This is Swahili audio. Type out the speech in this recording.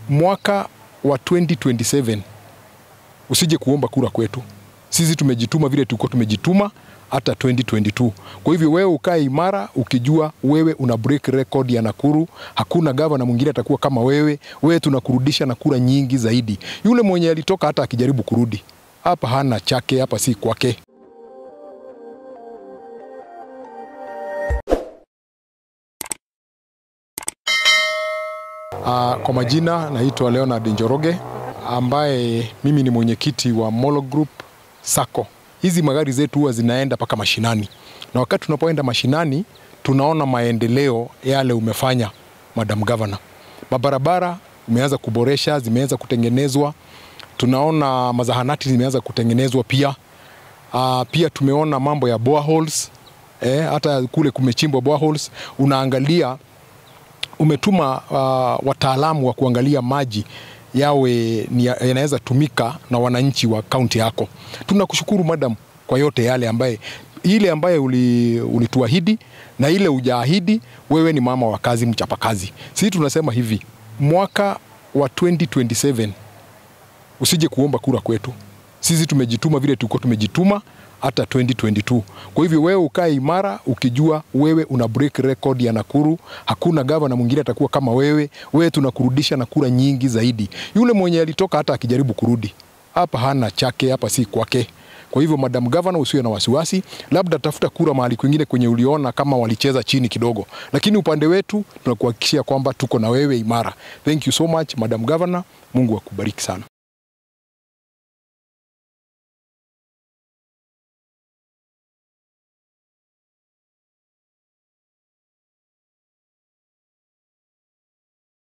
mwaka wa 2027 usije kuomba kura kwetu. Sisi tumejituma vile tulikuwa tumejituma hata 2022. Kwa hivyo wewe ukae imara ukijua wewe una break record ya Nakuru. Hakuna gavana mwingine atakuwa kama wewe. Wewe tunakurudisha na kura nyingi zaidi. Yule mwenye alitoka hata akijaribu kurudi hapa hana chake, hapa si kwake. Uh, kwa majina naitwa Leonard Njoroge ambaye mimi ni mwenyekiti wa Molo Group Sacco. Hizi magari zetu huwa zinaenda mpaka mashinani, na wakati tunapoenda mashinani tunaona maendeleo yale umefanya Madam Governor. Mabarabara umeanza kuboresha, zimeanza kutengenezwa. Tunaona mazahanati zimeanza kutengenezwa pia. Uh, pia tumeona mambo ya boreholes eh, hata kule kumechimbwa boreholes. Unaangalia umetuma uh, wataalamu wa kuangalia maji yawe yanaweza tumika na wananchi wa kaunti yako. Tunakushukuru madam kwa yote yale ambaye ile ambaye ulituahidi uli na ile ujaahidi. Wewe ni mama wa kazi, mchapakazi. Sisi tunasema hivi, mwaka wa 2027 usije kuomba kura kwetu. Sisi tumejituma vile tulikuwa tumejituma hata 2022. Kwa hivyo wewe ukae imara ukijua wewe una break record ya Nakuru. Hakuna gavana mwingine atakuwa kama wewe. Wewe tunakurudisha na kura nyingi zaidi. Yule mwenye alitoka hata akijaribu kurudi hapa hana chake, hapa si kwake. Kwa hivyo Madam Governor, usiwe na wasiwasi, labda tafuta kura mahali kwingine kwenye uliona kama walicheza chini kidogo, lakini upande wetu tunakuhakikishia kwamba tuko na wewe imara. Thank you so much Madam Governor, Mungu akubariki sana.